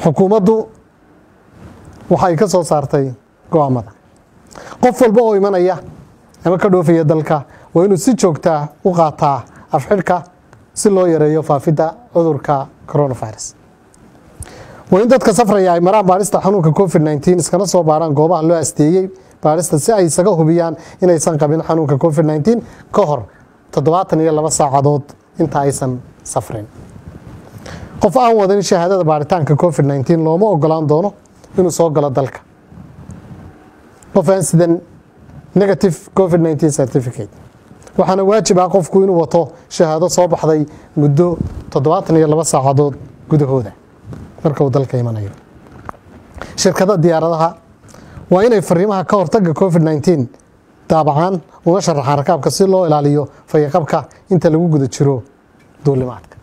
xukuumaddu waxay ka soo saartay go-aamada qof walba oo imanaya ama ka dhoofaya dalka waa inuu si joogtaa u qaataa afxidhka si loo yareeyo faafidda cudurka coronavirus waa in dadka safraya ay maraan baadhista xanuunka covid nteen iskana soo baaraan goobaha loo asteeyey baadhista si ay isaga hubiyaan inaysan qabin xanuunka covid nteen ka hor toddobaatan iyo laba saacadood inta aysan safrin qof aan wadan shahaadada baaritaanka covid nteen looma ogolaan doono inuu soo galo dalka qof aan sidan negative covid nteen certificate waxaana waajib ah qofku inuu wato shahaado soo baxday muddo toddobaatan iyo laba saacadood gudahooda marka uu dalka imanayo shirkada diyaaradaha waa inay fariimaha ka hortaga covid nteen daabacaan uga sharaxaan rakaabka si loo ilaaliyo fayaqabka inta lagu guda jiro duulimaadka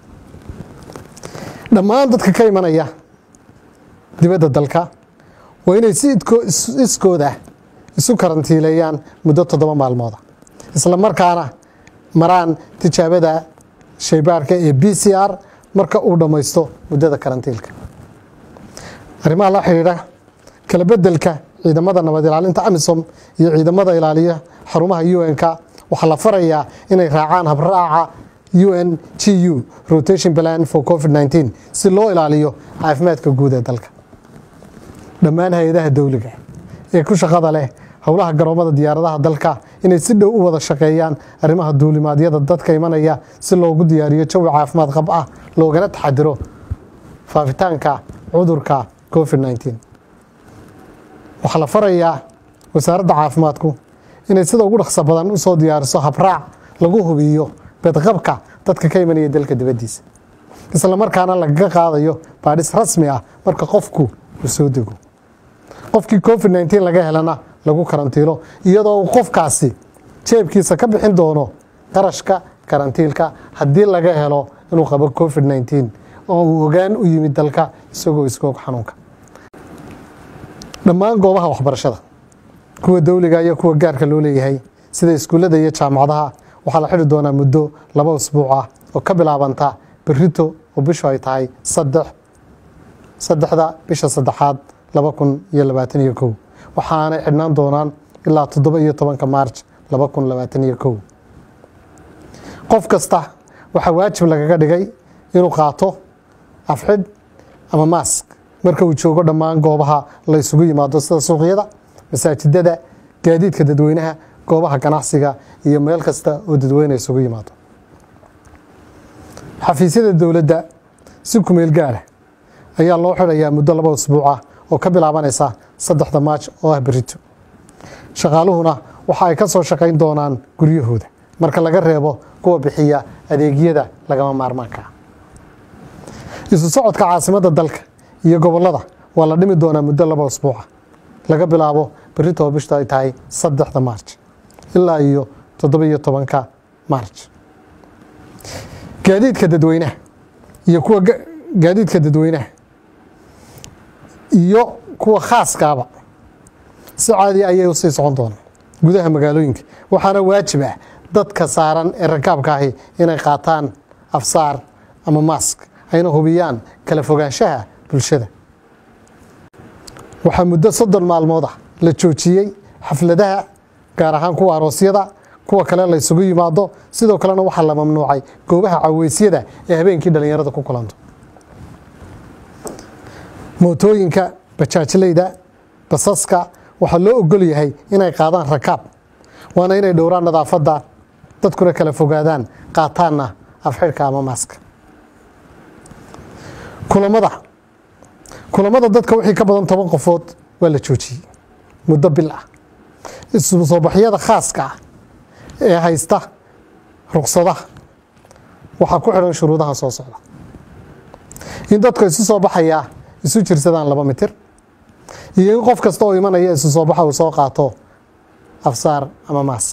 dhammaan dadka ka imanaya dibadda dalka waa inay si iskooda isu karantiileeyaan muddo toddoba maalmooda isla markaana maraan tijaabada shaybaarhka ee b c r marka uu dhammaysto muddada karantiilka arrimaha la xidhiidha kala bedelka ciidamada nabad ilaalinta amisom iyo ciidamada ilaaliya xarumaha un-k waxaa la farayaa inay raacaan habraaca un g u rotation plan for covid nteen si loo ilaaliyo caafimaadka guud ee dalka dhammaan hay-adaha dowliga ee ku shaqada leh howlaha garoomada diyaaradaha dalka inay si dhow u wada shaqeeyaan arrimaha duulimaadyada dadka imanaya si loogu diyaariyo jawi caafimaad qab ah loogana taxadiro faafitaanka cudurka covid nteen waxaa la farayaa wasaaradda caafimaadku inay sida ugu dhaqso badan usoo diyaariso habraac lagu hubiyo bedqabka dadka ka imanaya dalka dibaddiisa isla markaana lagaga qaadayo baadhis rasmi ah marka qofku uu soo dego qofkii covid nteen laga helana lagu karantiilo iyadoo uu qofkaasi jeebkiisa ka bixin doono qarashka karantiilka haddii laga helo inuu qabo covid nteen oo uu ogaan u yimid dalka isagoo iskoog xanuunka dhammaan goobaha waxbarashada kuwa dowliga iyo kuwa gaarka loo leeyahay sida iskuullada iyo jaamacadaha waxaa la xidhi doonaa muddo laba usbuuc ah oo ka bilaabanta berito oo bishu ay tahay saddex saddexda bisha saddexaad laba kun iyo labaatan iyo kow waxaanay xidhnaan doonaan ilaa toddoba iyo tobanka maarj laba kun labaatan iyo kow qof kasta waxaa waajib lagaga dhigay inuu qaato afxidh ama maask marka uu joogo dhammaan goobaha la ysugu yimaado sida suuqyada masaajidada gaadiidka dadweynaha goobaha ganacsiga iyo meel kasta oo dadweyne isugu yimaado xafiisyada dowladda si kumeel gaara ayaa loo xidhayaa muddo laba usbuuc ah oo ka bilaabanaysa saddexda maaj oo ah berito shaqaaluhuna waxa ay ka soo shaqayn doonaan guryahooda marka laga reebo kuwa bixiya adeegyada lagama maarmaanka ah isu socodka caasimadda dalka iyo gobollada waa la dhimi doonaa muddo laba usbuuca laga bilaabo berito oo bishtu ay tahay saddexda maarj ilaa iyo toddoba iyo tobanka maarj gaadiidka dadweynaha iyo kuwa gaadiidka dadweynaha iyo kuwa khaaskaaba si caadi ayay usii socon doonaan gudaha magaalooyinka waxaana waajib ah dadka saaran ee rakaabka ahi inay qaataan afsaar ama maask ayna hubiyaan kala fogaanshaha bulshada waxaa muddo soddon maalmood ah la joojiyey xafladaha gaar ahaan kuwa aroosyada kuwa kale la ysugu yimaado sidoo kalena waxaa la mamnuucay goobaha caweysyada ee habeenkii dhallinyarada ku kulanto mootooyinka bajaajleyda basaska waxaa loo ogol yahay inay qaadaan rakaab waana inay dhowraan nadaafadda dadkuna kala fogaadaan qaataanna afxidhka ama maaska kulamada kulamada dadka wixii ka badan toban qofood waa la joojiyey muddo bil ah isu soo baxyada khaaska ah ee haysta ruqsadaha waxaa ku xidhan shuruudaha soo socda in dadka isu soo baxayaa isu jirsadaan laba mitir iyo in qof kasta oo imanaya isu soo baxa uu soo qaato afsaar ama maask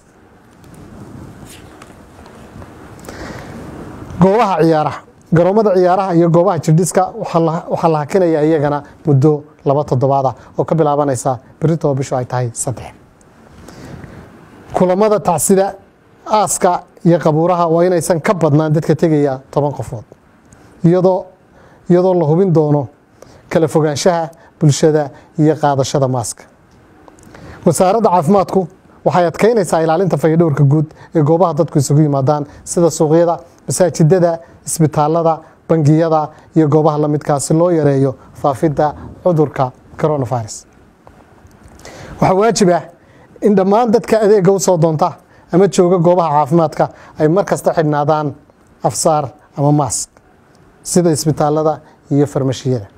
goobaha ciyaaraha garoomada ciyaaraha iyo goobaha jirdhiska waxaa la hakinaya iyagana muddo laba toddobaad ah oo ka bilaabanaysa berito oo bishu ay tahay saddex kulamada tacsida aaska iyo qabuuraha waa inaysan ka badnaan dadka tegaya toban qofood iyadoo iyadoo la hubin doono kala fogaanshaha bulshada iyo qaadashada maaska wasaaradda caafimaadku waxay adkeynaysaa ilaalinta fayadhowrka guud ee goobaha dadku isugu yimaadaan sida suuqyada masaajidada isbitaalada bangiyada iyo goobaha la midkaa si loo yareeyo faafidda cudurka coronavirus waxaa waajib ah in dhammaan dadka adeega u soo doonta ama jooga goobaha caafimaadka ay mar kasta xidhnaadaan afsaar ama maask sida isbitaalada iyo farmashiyada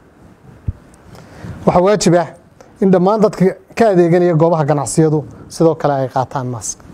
waxaa waajib ah in dhammaan dadka ka adeeganaya goobaha ganacsiyadu sidoo kale ay qaataan maask